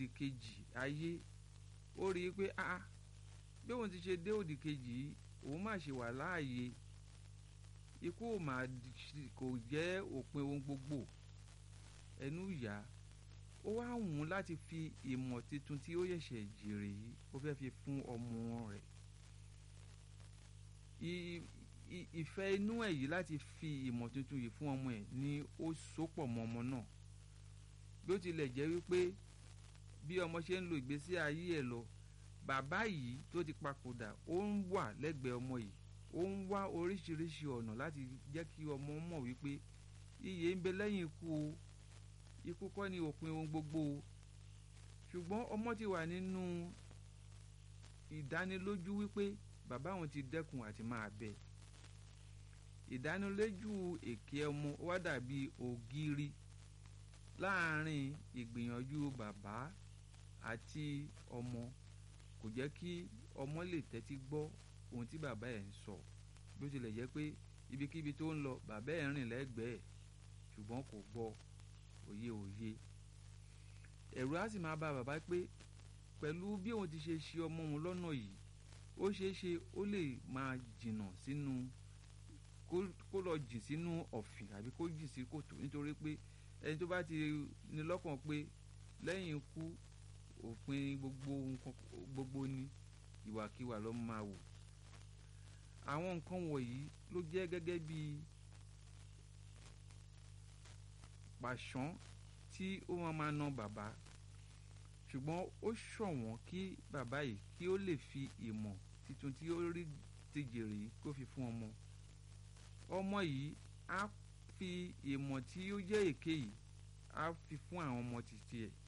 òdì kejì ayé ó rí i pé ah bí òun ti ṣe dé òdì kejì yìí òun má ṣe wà láàyè ikú ò mà kò jẹ́ òpin ohun gbogbo ẹnu ìyá ó wá wù ú láti fi ìmọ̀ tuntun tí ó yẹ̀ṣẹ̀ jèrè yìí ó fẹ́ fi fún ọmọ rẹ̀ ìfẹ́ inú ẹ̀ yìí láti fi ìmọ̀ tuntun yìí fún ọmọ ẹ̀ ni ó sopọ̀ mọ́ ọmọ náà bí ó tilẹ̀ jẹ́ wípé bí ọmọ ṣe ń lo ìgbésí ayé ẹ̀ lọ bàbá yìí tó ti papòdà ó ń wà lẹ́gbẹ̀ẹ́ ọmọ yìí ó ń wá oríṣiríṣi ọ̀nà láti jẹ́ kí ọmọ mọ̀ wípé iyè ń bẹ lẹ́yìn ikú o ikú kọ́ ni òpin ohun gbogbo o ṣùgbọ́n ọmọ ti wà nínú ìdánilójú wípé bàbá òun ti dẹ́kun àti máa bẹ ìdánilójú èké ọmọ wá dàbí ògiri láàárín ìgbìyànjú bàbá àti ọmọ kò jẹ́ kí ọmọ lè tẹ́tí gbọ́ ohun tí bàbá ẹ̀ ń sọ bí ó tilẹ̀ jẹ́ pé ibikíbi tó ń lọ bàbá ẹ̀ ń rìn lẹ́gbẹ̀ẹ́ ṣùgbọ́n kò gbọ́ òye òye ẹ̀rù á sì máa bá bàbá pé pẹ̀lú bí òun ti ṣe ṣe ọmọ òun lọ́nà yìí ó ṣeé ṣe ó lè máa jìnnà sínú kó lọ jìn sínú ọ̀fìn àbí kó jìn sí kòtò nítorí pé ẹni tó bá ti ní lọ́kàn pé lẹ́yìn ikú òpin gbogbo nǹkan gbogbo ni ìwàkiwà ló máa wò àwọn nǹkan wọ̀nyí ló jẹ́ gẹ́gẹ́ bí pàṣán tí ó máa máa ná bàbá ṣùgbọ́n ó ṣọ̀wọ́n kí bàbá yìí kí ó lè fi ìmọ̀ tuntun tí ó rí ti jèrè yìí kó fi fún ọmọ ọmọ yìí á fi ìmọ̀ tí ó jẹ́ èké yìí á fi fún àwọn ọmọ títí ẹ̀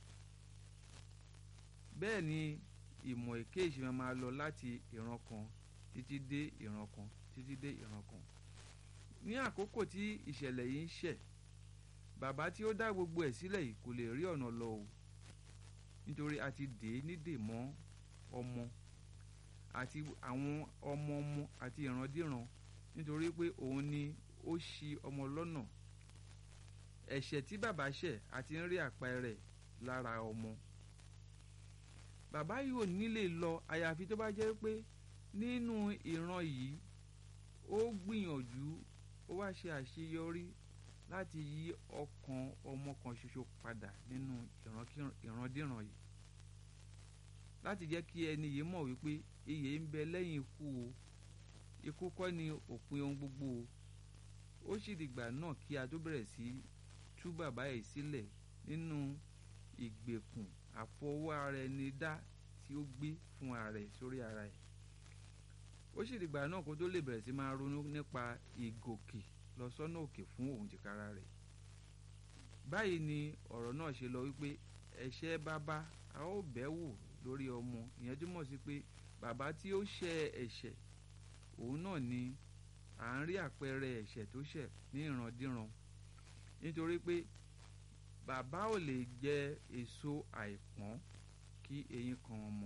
bẹ́ẹ̀ ni ìmọ̀ èké yìí ṣe máa lọ láti ìran kan títí dé ìran kan títí dé ìran kan ní àkókò tí ìṣẹ̀lẹ̀ yìí ń ṣẹ̀ bàbá tí ó dá gbogbo ẹ̀ sílẹ̀ yìí kò lè rí ọ̀nà lọ o nítorí a ti dè é nídè mọ́ ọmọ àti àwọn ọmọ ọmọ àti ìrandíran nítorí pé òun ni ó ṣì ọmọ lọ́nà ẹ̀ṣẹ̀ tí bàbá ṣẹ̀ àti ń rí àpẹẹrẹ lára ọmọ bàbá yìí ò ní lè lọ àyàfi tó bá jẹ́ pé nínú ìran yìí ó gbìyànjú ó wá ṣe àṣeyọrí láti yí ọkàn ọmọ kan ṣoṣo padà nínú ìrandíran yìí láti jẹ́ kí ẹni yìí mọ̀ wípé iyè ń bẹ lẹ́yìn ikú o ikú kọ́ ni òpin ohun gbogbo o ó sì dìgbà náà kí a tó bẹ̀rẹ̀ sí tú bàbá yìí sílẹ̀ nínú ìgbèkùn àfọwọ́ ara ẹni dá tí ó gbé fún ara ẹ̀ sórí ara ẹ̀ ó sì dìgbà náà kó tó lè bẹ̀rẹ̀ sí máa ronú nípa ìgòkè lọ sọ́nà òkè fún òun tìkára rẹ̀ báyìí ni ọ̀rọ̀ náà ṣe lọ wípé ẹ̀ṣẹ̀ bàbá a ó bẹ̀ wò lórí ọmọ ìyẹn túmọ̀ sí pé bàbá tí ó ṣẹ̀ ẹ̀ṣẹ̀ òun náà ni à ń rí àpẹẹrẹ ẹ̀ṣẹ̀ tó ṣẹ̀ ní ìrandíran nítorí pé bàbá ò lè jẹ èso àìpọ́n kí eyín kan ọmọ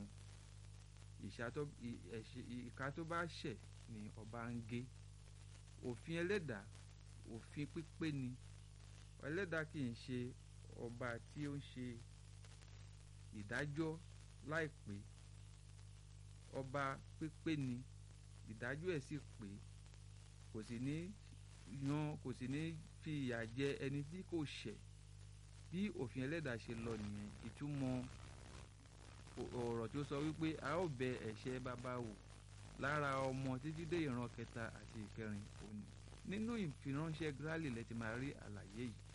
ìka tó bá ṣẹ̀ ni ọba ń gé òfin ẹlẹ́dàá òfin pípé ni ẹlẹ́dàá kì í ṣe ọba tí ó ń ṣe ìdájọ́ láìpé ọba pípé ni ìdájọ́ ẹ̀ sì pé kò sì ní yan kò sì ní fi ìyà jẹ ẹni tí kò ṣẹ̀ bí òfin ẹlẹ́dàá ṣe lọ nìyẹn ìtumọ̀ ọ̀rọ̀ tó sọ wípé a ó bẹ ẹ̀ṣẹ̀ bàbá wò lára ọmọ títí dé ìran kẹta àti ìkẹrin òní nínú ìfiránṣẹ́ Gírálì lẹ ti máa rí àlàyé yìí